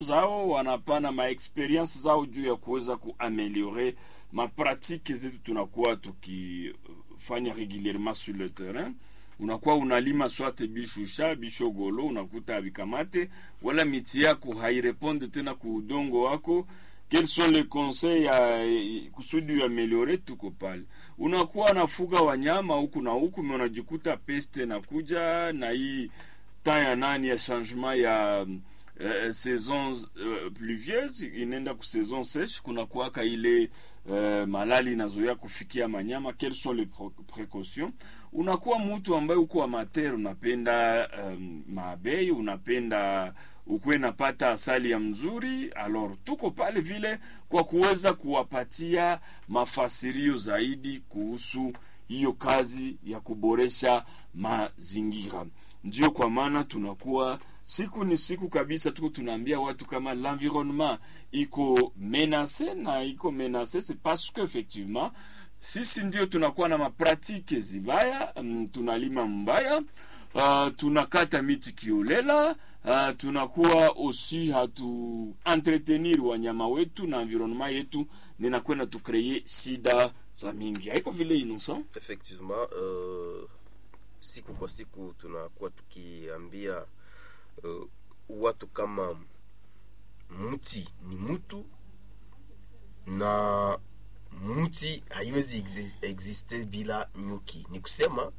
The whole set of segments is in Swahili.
zao wanapana maexperience zao juu ya kuweza kuameliore mapratike zetu tunakuwa tukifanya regulierement sur le terrain unakuwa unalima swate bishusha bishogolo unakuta abikamate wala miti yako haireponde tena ku udongo wako quels sont les conseils ya kusudi uameliore tuko pale unakuwa nafuga wanyama huku na huku me unajikuta peste na kuja na hii temps ya nani ya changement ya uh, saison uh, pluvieuse inaenda ku saison sèche kuna kuwaka ile uh, malali inazoea kufikia manyama quelles sont les précautions unakuwa mtu ambaye uko amateur unapenda um, mabei unapenda ukuwe napata asali ya mzuri alors tuko pale vile kwa kuweza kuwapatia mafasirio zaidi kuhusu hiyo kazi ya kuboresha mazingira ndio kwa maana tunakuwa siku ni siku kabisa tuko tunaambia watu kama l'environnement iko menace na iko menace c'est parce que effectivement sisi ndio tunakuwa na mapratike zibaya mm, tunalima mbaya uh, tunakata miti kiolela uh, tunakuwa osi hatu entretenir wanyama wetu na environnement yetu ninakwenda tukreye sida za mingi haiko vile innocent effectivement uh, siku kwa siku tunakuwa tukiambia uh, watu kama mti ni mtu na mti haiwezi exi- existe bila nyuki ni kusema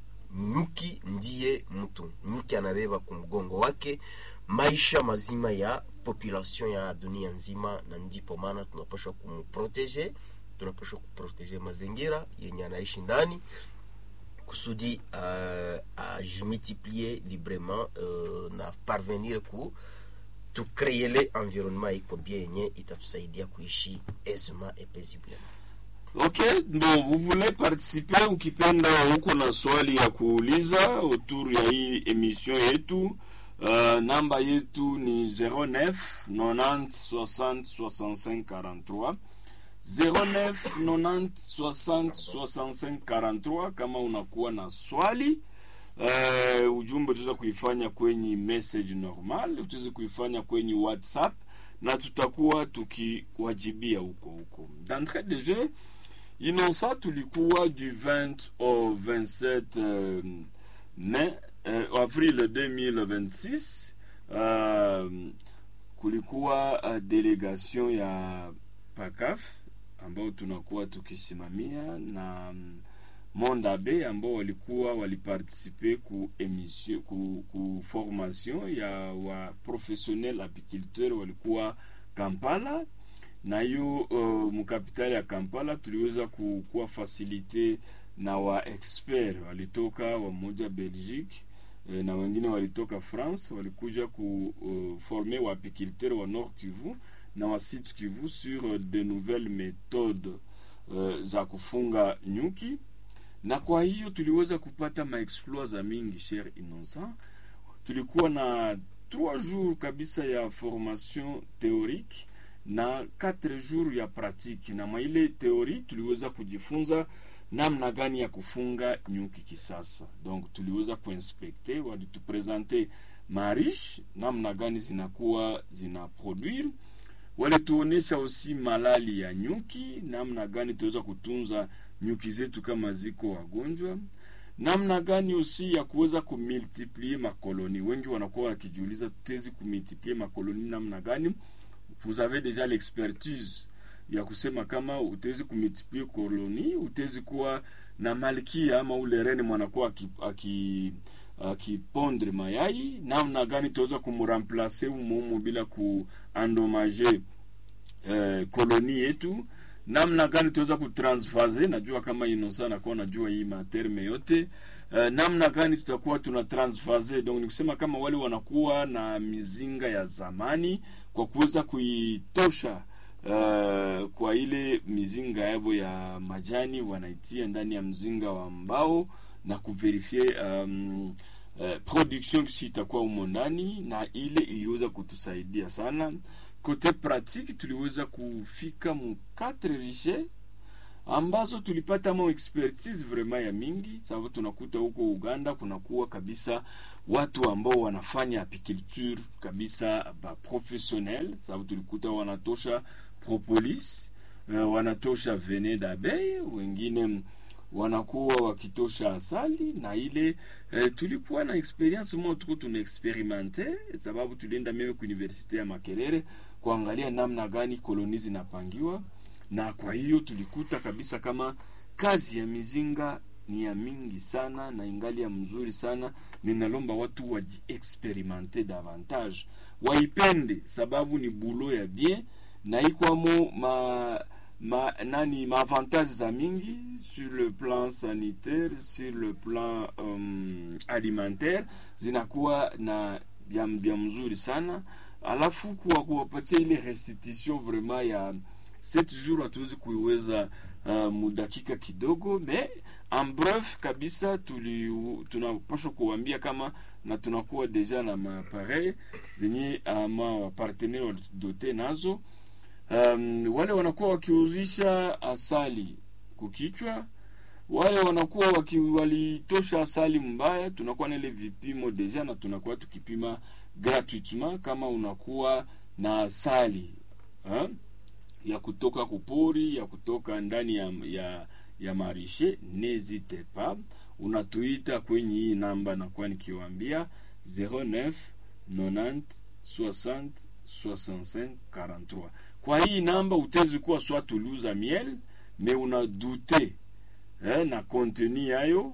nyuki ndiye mtu nyuki anabeba kumgongo wake maisha mazima ya population ya dunia nzima na ndipo maana tunapashwa kumprotege tunapashwa kuprotege mazingira yenye anaishi ndani kusudi uh, ajimultiplie librement uh, na parvenir ku tucreele environnement iko bien yenye itatusaidia kuishi aisément et paisiblement ok bon vous voulez participer ukipenda huko na swali ya kuuliza autour ya hii emission yetu uh, namba yetu ni 09 90 60 65 43 09 90 60 65 43 kama unakuwa na swali uh, ujumbe utaweza kuifanya kwenye message normal utaweza kuifanya kwenye whatsapp na tutakuwa tukiwajibia huko huko d'entrée de jeu Innocent tulikuwa du 20 au 27 euh, mai euh, avril 2026 euh, kulikuwa uh, delegation ya PACAF ambao tunakuwa tukisimamia na um, Mondabe ambao walikuwa waliparticipe ku emission ku, ku formation ya wa professionnel apiculteur walikuwa Kampala na hiyo uh, mkapitali ya Kampala tuliweza ku- kuwa fasilite na wa expert walitoka wamoja Belgique eh, na wengine walitoka France walikuja ku uh, former wa apiculteur wa Nord Kivu na wa Sud Kivu sur uh, de nouvelles méthodes uh, za kufunga nyuki na kwa hiyo tuliweza kupata maexploit za mingi cher innocent tulikuwa na 3 jours kabisa ya formation théorique na 4 jours ya pratique na mwa ile teori tuliweza kujifunza namna gani ya kufunga nyuki kisasa donc tuliweza kuinspekte walitupresente marish namna gani zinakuwa zina produire walituonesha aussi malali ya nyuki namna gani tuweza kutunza nyuki zetu kama ziko wagonjwa namna gani aussi ya kuweza kumultiplie makoloni wengi wanakuwa wakijiuliza tutezi kumultiplie makoloni namna gani vous avez déjà l'expertise ya kusema kama utezi kumultiplie koloni utezi kuwa na malkia ama ule rene mwanakuwa aki- aki- akipondre mayai namna gani tuweza kumramplace umuumu bila kuandomager eh, koloni yetu namna gani tuweza kutransfase najua kama inosa nakuwa najua hii materme yote uh, namna gani tutakuwa tuna transfase donc nikusema kama wale wanakuwa na mizinga ya zamani kwa kuweza kuitosha uh, kwa ile mizinga yavo ya majani wanaitia ndani ya mzinga wa mbao na kuverifie um, uh, production si itakuwa humo ndani na ile iliweza kutusaidia sana kote pratique tuliweza kufika mu 4 riche ambazo tulipata mo expertise vraiment ya mingi, sababu tunakuta huko Uganda kunakuwa kabisa watu ambao wanafanya apiculture kabisa ba professionnel, sababu tulikuta wanatosha propolis uh, wanatosha venin d'abeille, wengine wanakuwa wakitosha asali na ile eh, tulikuwa na experience mo tuko tuna experimente, sababu tulienda mimi ku universite ya Makerere kuangalia namna gani koloni zinapangiwa, na kwa hiyo tulikuta kabisa kama kazi ya mizinga ni ya mingi sana na ingali ya mzuri sana. Ninalomba watu wajiexperimente davantage, waipende, sababu ni bulo ya bien na ikwamo ma ma nani maavantage za mingi sur le plan sanitaire sur le plan um, alimentaire zinakuwa na bya, bya mzuri sana alafu kuwa kuwapatia ile restitution vraiment ya 7 jours hatuwezi kuiweza uh, mudakika kidogo me en bref kabisa tuli tunapaswa kuwambia kama na tunakuwa deja na maappareil zenye ama wapartenere walidote nazo um, wale wanakuwa wakiuzisha asali kukichwa, wale wanakuwa waki, walitosha asali mbaya, tunakuwa na ile vipimo deja na tunakuwa tukipima gratuitement kama unakuwa na asali ha? ya kutoka kupori ya kutoka ndani ya, ya, ya marishe, n'hésite pas, unatuita kwenye hii namba nakuwa nikiwaambia 09 90 60 65 43 kwa hii namba utezi kuwa soit tuluza miel me una dute eh, na kontenu yayo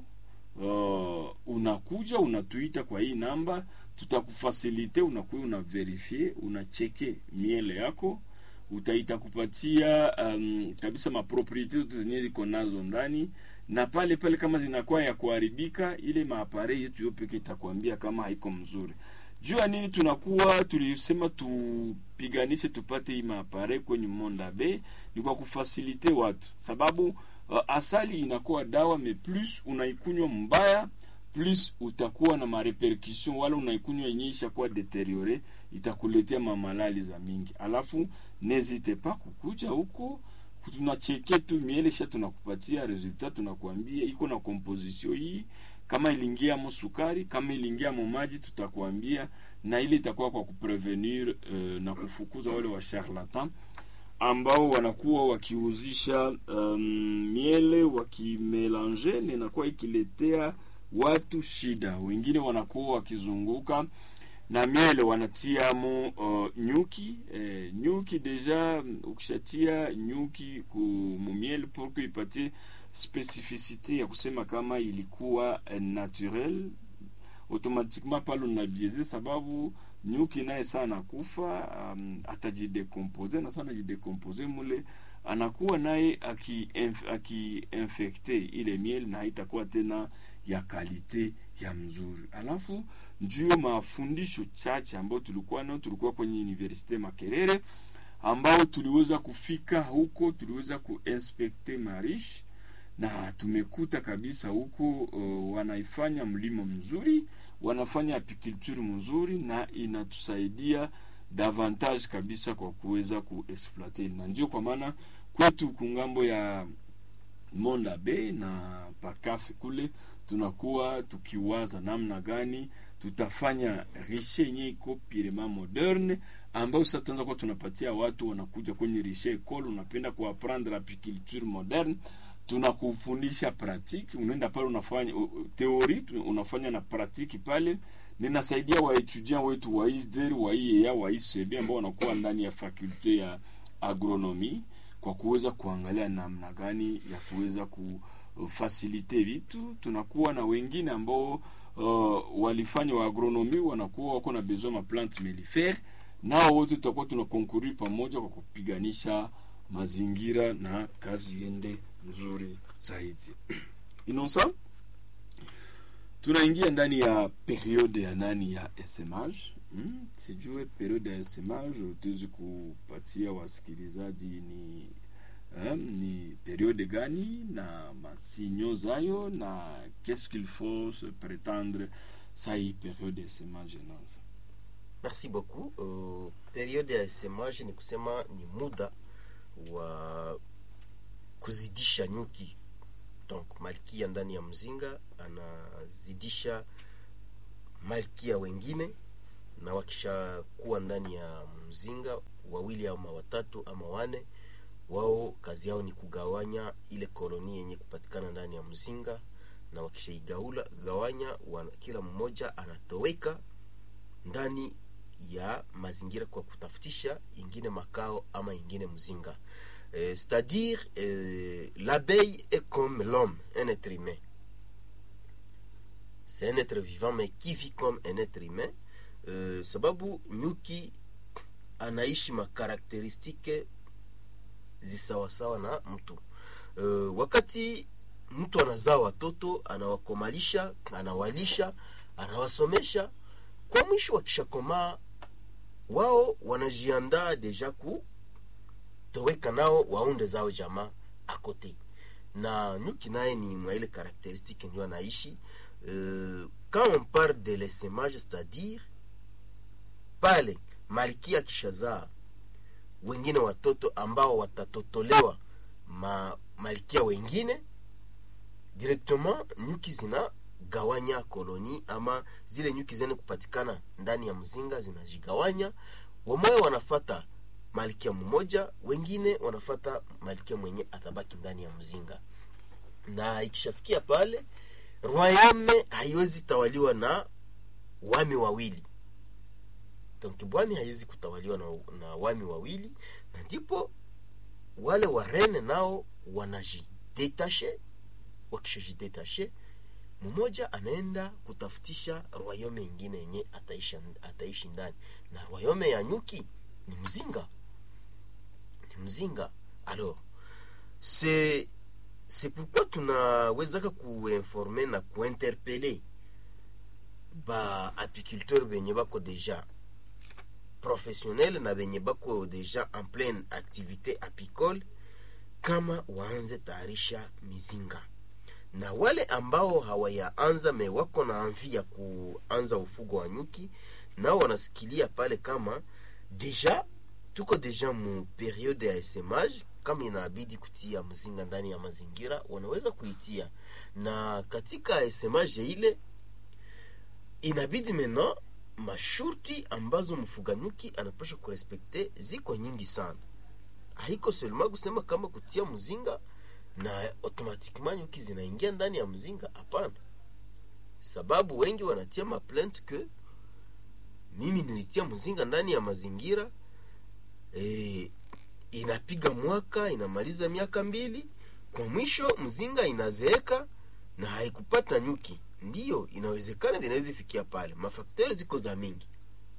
uh, unakuja unatuita kwa hii namba, tutakufasilite unakuwa una verifie unacheke miele yako, utaita kupatia um, kabisa mapropriete zote zenye ziko nazo ndani, na pale pale kama zinakuwa ya kuharibika, ile maapare yetu yo peke itakwambia kama haiko mzuri juu ya nini tunakuwa tulisema tupiganishe tupate hii maapare kwenye Monda Bay ni kwa kufasilite watu, sababu uh, asali inakuwa dawa me plus unaikunywa mbaya plus utakuwa na marepercussion, wala unaikunywa yenyewe ishakuwa deteriore, itakuletea mamalali za mingi. Alafu nezite pa kukuja huko tunacheke tu miele sha tunakupatia resultat, tunakuambia iko na composition hii kama iliingia mo sukari, kama iliingia mo maji, tutakwambia na ile itakuwa kwa kuprevenir uh, na kufukuza wale wa charlatan ambao wanakuwa wakiuzisha um, miele wakimelange, na inakuwa ikiletea watu shida. Wengine wanakuwa wakizunguka na miele wanatiamo uh, nyuki eh, nyuki deja, ukishatia nyuki ku mumiele pour que ipatie spesificite ya kusema kama ilikuwa eh, naturel automatiquement pale unabieze, sababu nyuki naye sana kufa um, atajidekompose na sana jidekompose mule anakuwa naye akiinfekte aki ile miel na haitakuwa tena ya kalite ya mzuri. Alafu ndio mafundisho chache ambayo tulikuwa nayo, tulikuwa kwenye Universite Makerere ambao tuliweza kufika huko, tuliweza kuinspekte marish na tumekuta kabisa huko uh, wanaifanya mlimo mzuri, wanafanya apiculture mzuri, na inatusaidia davantage kabisa kwa kuweza kuexploite, na ndio kwa maana kwetu kungambo ya Monda Bay na pakafe kule tunakuwa tukiwaza namna gani tutafanya rishe yenye iko pirema moderne, ambayo sasa tunaanza kuwa tunapatia watu wanakuja kwenye rishe ekole, unapenda kuaprendre apiculture moderne tunakufundisha pratique, unaenda pale unafanya teori, unafanya na pratique pale. Ninasaidia waetudiant wetu wa ISDER wa IEA wa ICB ambao wanakuwa ndani ya fakulte ya agronomi kwa kuweza kuangalia namna gani ya kuweza kufasilite vitu. Tunakuwa na wengine ambao uh, walifanya wa agronomi wanakuwa wako na besoin ma plante mellifere, nao wote tutakuwa tunakonkuri pamoja kwa kupiganisha mazingira na kazi iende nzuri zaidi. Inonsa, tunaingia ndani ya periode ya nani ya esemage. Hmm, sijue periode ya esemage utawezi kupatia wasikilizaji ni um, ni periode gani na masinyo zayo na qu'est-ce qu'il faut se prétendre sa hii periode ya esemage nanza. Merci beaucoup. Uh, periode ya esemage ni kusema ni muda wa kuzidisha nyuki donc malkia ndani ya mzinga anazidisha malkia wengine na wakishakuwa ndani ya mzinga wawili ama watatu ama wane wao kazi yao ni kugawanya ile koloni yenye kupatikana ndani ya mzinga na wakishaigaula gawanya wana, kila mmoja anatoweka ndani ya mazingira kwa kutafutisha ingine makao ama ingine mzinga euh, c'est-à-dire euh, l'abeille est comme l'homme un être humain c'est un être vivant mais qui vit comme un être humain euh, sababu nyuki anaishi makarakteristike zisawasawa na mtu uh, wakati mtu anazaa watoto anawakomalisha anawalisha anawasomesha kwa mwisho wakishakomaa wao wanajiandaa deja kutoweka nao waunde zao jamaa akote na nyuki naye ni mwa ile karakteristike ndio anaishi uh, quand on parle de l'essemage c'est-à-dire pale malkia akishazaa wengine watoto ambao watatotolewa ma malkia wengine directement nyuki zinagawanya koloni ama zile nyuki zene kupatikana ndani ya mzinga zinajigawanya wamoja wanafata malkia mmoja wengine wanafata malkia mwenye atabaki ndani ya mzinga na ikishafikia pale royame haiwezi tawaliwa na wami wawili donc bwami haiwezi kutawaliwa na, na wami wawili na ndipo wale warene nao wanajidetashe wakishajidetashe mmoja anaenda kutafutisha royome ingine yenye ataishi, ataishi ndani na royome ya nyuki ni mzinga ni mzinga alors c'est c'est pourquoi tunawezaka kuinforme na kuinterpele ba apiculteur benye bako deja professionnel na benye bako deja en pleine activité apicole kama waanze tayarisha mizinga na wale ambao hawayaanza me wako na amvi ya kuanza ufugo wa nyuki nao wanasikilia pale kama deja tuko deja mu periode ya esemage kama inabidi kutia mzinga ndani ya mazingira wanaweza kuitia na katika esemage ile inabidi mena mashurti ambazo mfuga nyuki anapasha kurespekte ziko nyingi sana haiko selema kusema kama kutia mzinga na automatiquement nyuki zinaingia ndani ya mzinga hapana sababu wengi wanatia maplainte ke mimi nilitia mzinga ndani ya mazingira e, inapiga mwaka inamaliza miaka mbili kwa mwisho mzinga inazeeka na haikupata nyuki ndiyo inawezekana vinaweza fikia pale mafakteri ziko za mingi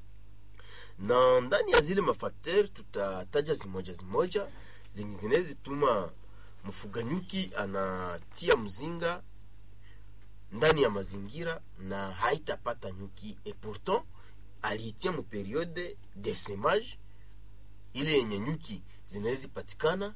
na ndani ya zile mafakteri tutataja zimoja zimoja zenye zinaweza tuma mfuga nyuki anatia mzinga ndani ya mazingira na haitapata nyuki et pourtant aliitia mu periode de semage ile yenye nyuki zinaweza patikana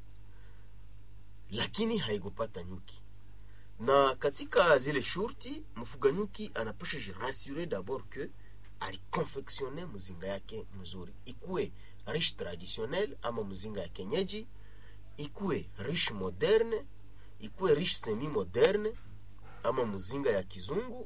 lakini haikupata nyuki na katika zile shurti mfuga nyuki anapasha jirasure d'abord que alikonfectione mzinga yake mzuri ikuwe riche traditionnel ama mzinga ya kenyeji ikuwe riche moderne ikuwe riche semi moderne ama mzinga ya kizungu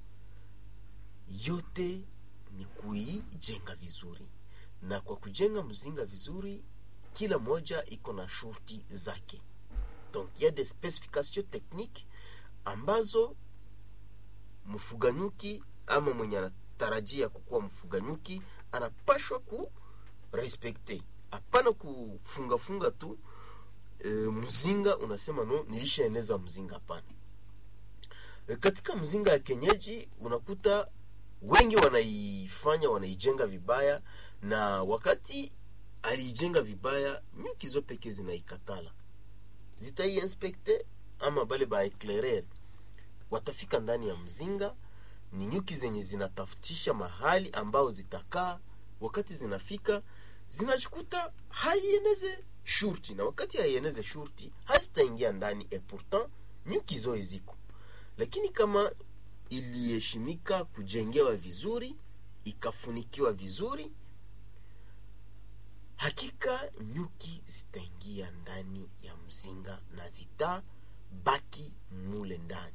yote ni kuijenga vizuri na kwa kujenga mzinga vizuri kila moja iko na shurti zake donc ya des specifications techniques ambazo mfuga nyuki ama mwenye anatarajia kukuwa mfuga nyuki anapashwa ku respekte hapana kufungafunga tu e, mzinga unasema no nilishaeneza mzinga hapana e, katika mzinga ya kenyeji unakuta wengi wanaifanya wanaijenga vibaya na wakati aliijenga vibaya nyuki zo peke zinaikatala zitaiinspekte ama bale baeclairer watafika ndani ya mzinga ni nyuki zenye zinatafutisha mahali ambao zitakaa wakati zinafika zinajikuta haieneze shurti na wakati haieneze shurti hazitaingia ndani e pourtant nyuki zoe ziko lakini kama iliheshimika kujengewa vizuri ikafunikiwa vizuri hakika nyuki zitaingia ndani ya mzinga mzinga na zitabaki mule ndani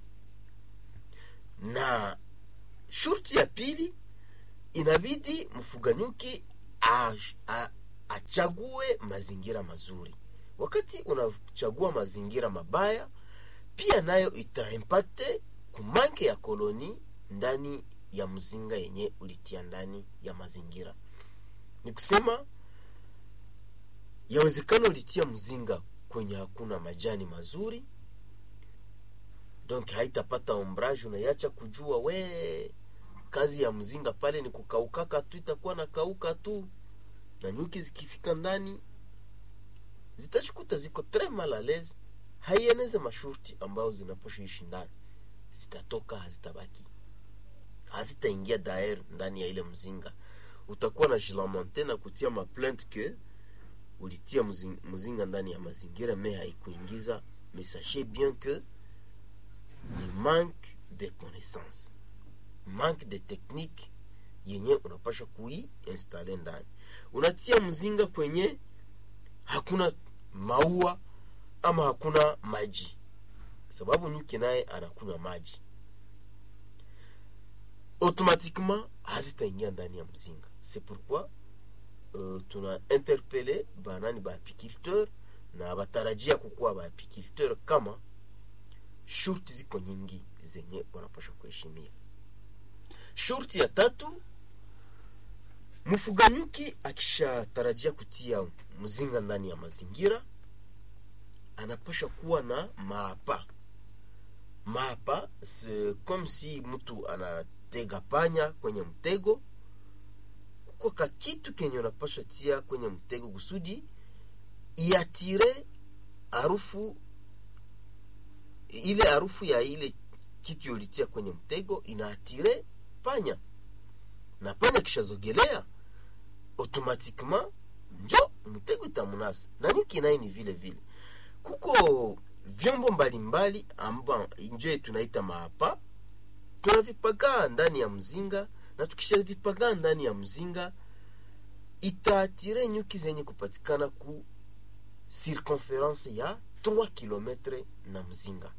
na shurti ya pili inabidi mfuga nyuki a- a- achague mazingira mazuri wakati unachagua mazingira mabaya pia nayo itaimpakte kumanke ya koloni ndani ya mzinga yenye ulitia ndani ya mazingira ni kusema yawezekana ulitia mzinga kwenye hakuna majani mazuri donc haitapata ombrage unaiacha kujua we kazi ya mzinga pale ni kukaukaka tu itakuwa na kauka tu na nyuki zikifika ndani zitashikuta ziko tres mal à l'aise haieneze mashurti ambayo zinaposhiishi ndani zitatoka hazitabaki hazitaingia daer ndani ya ile mzinga utakuwa na jilamante na kutia maplainte ke ulitia mzing- mzinga ndani ya mazingira me haikuingiza mais sachez bien que ni manque de connaissance manque de technique yenye unapasha kuiinstale ndani unatia mzinga kwenye hakuna maua ama hakuna maji sababu nyuki naye anakunywa maji automatiquement hazitaingia ndani ya mzinga c'est pourquoi uh, tuna interpele banani baapiculteur na batarajia kukuwa baapiculteur kama shurti ziko nyingi zenye wanapasha kuheshimia shurti ya tatu mfuga nyuki akishatarajia kutia mzinga ndani ya mazingira anapasha kuwa na maapa maapa c'est comme si mtu anatega panya kwenye mtego kuko ka kitu kenye unapasha tia kwenye mtego kusudi iatire harufu ile harufu ya ile kitu ulitia kwenye mtego inaatire panya na panya kishazogelea automatiquement njo mtego itamunasa na nyuki naye ni vile vile kuko vyombo mbalimbali amba njo tunaita maapa tunavipagaa ndani ya mzinga na tukishavipagaa ndani ya mzinga itaatire nyuki zenye kupatikana ku circonference ya 3 kilometre na mzinga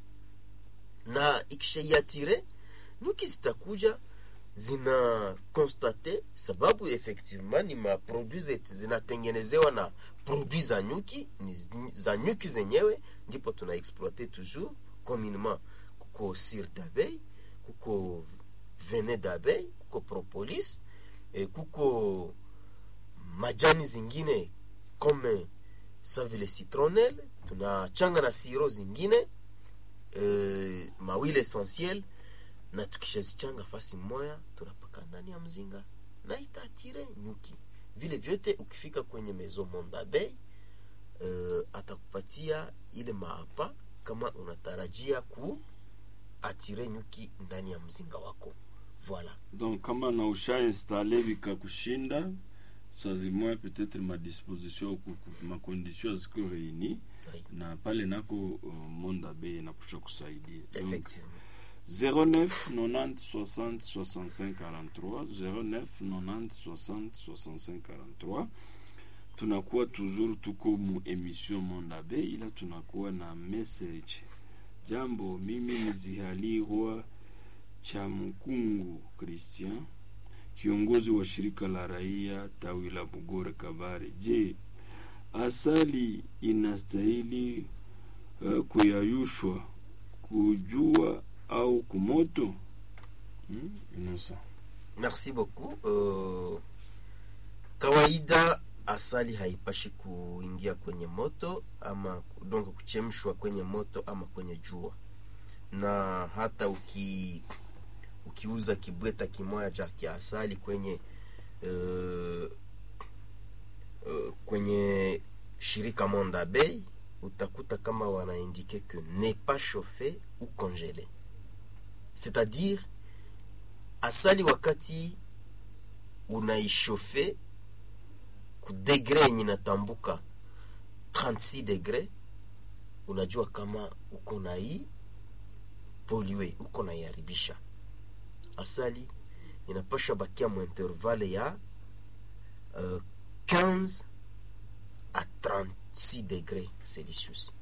na ikishaiatire nyuki zitakuja zina constate sababu effectivement ni maproduit zetu zinatengenezewa na produit za nyuki ni z- za nyuki zenyewe ndipo tuna exploite toujours communement kuko cire d'abeille kuko venin d'abeille kuko propolis eh, kuko majani zingine comme sa vile citronelle tunachanga na siro zingine eh, mawile essentiel na tukishazichanga fasi moya tunapaka ndani ya mzinga na itaatire nyuki vile vyote ukifika kwenye mezo mondabei uh, atakupatia ile maapa kama unatarajia ku atire nyuki ndani ya mzinga wako voilà donc kama na usha installe vikakushinda sazimoya peut-être madisposition ku- ku- makondition ziko reuni Oui. na pale nako uh, monda bei inapusha kusaidia donc effectivement 09 90 60 65 43 09 90 60 65 43 tunakuwa toujours tuko mu emission mondabe ila tunakuwa na message jambo mimi ni zihalirwa cha mkungu christian kiongozi wa shirika la raia tawi la bugore kabare je asali inastahili uh, kuyayushwa kujua au kumoto hmm? Innocent. merci beaucoup uh, kawaida asali haipashi kuingia kwenye moto ama donc kuchemshwa kwenye moto ama kwenye jua na hata uki ukiuza kibweta kimoja cha kia asali kwenye uh, uh, kwenye shirika Monda Bay utakuta kama wanaindike que n'est pas chauffé ou congelé c'est-à-dire asali wakati unaishofe ku degre yenye inatambuka 36 degre unajua kama uko nai polue uko naiharibisha asali inapasha bakia mu intervalle ya uh, 15 a 30 6 degré celsius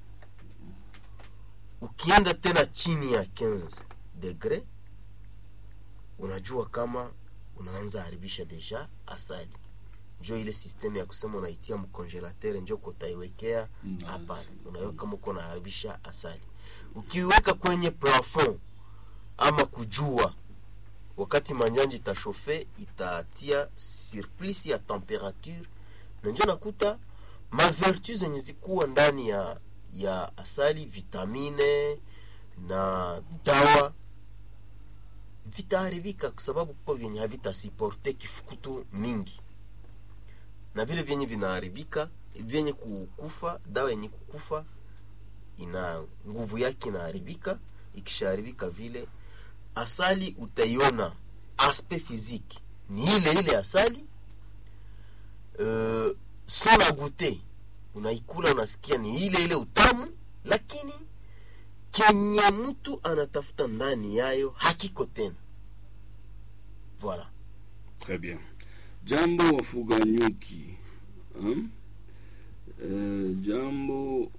ukienda tena chini ya 15 degré unajua kama unaanza haribisha deja asali njo ile system ya kusema unaitia mkongelatere njo kutaiwekea Mm. hapana unaweka kama uko unaharibisha asali ukiweka kwenye plafond ama kujua wakati manjanja itashofe itatia surplus ya temperature na njo nakuta mavertu zenye zikuwa ndani ya ya asali vitamine na dawa vitaharibika kwa sababu kuko vyenye havitasiporte kifukutu mingi na vile vyenye vinaharibika vyenye kukufa dawa yenye kukufa ina nguvu yake inaharibika ikishaharibika vile asali utaiona aspect physique ni ile ile asali uh, sola gute unaikula unasikia ni ile ile utamu lakini kenye mtu anatafuta ndani yayo hakiko tena voilà Très bien. Jambo wafuga nyuki. Hmm? Eh, jambo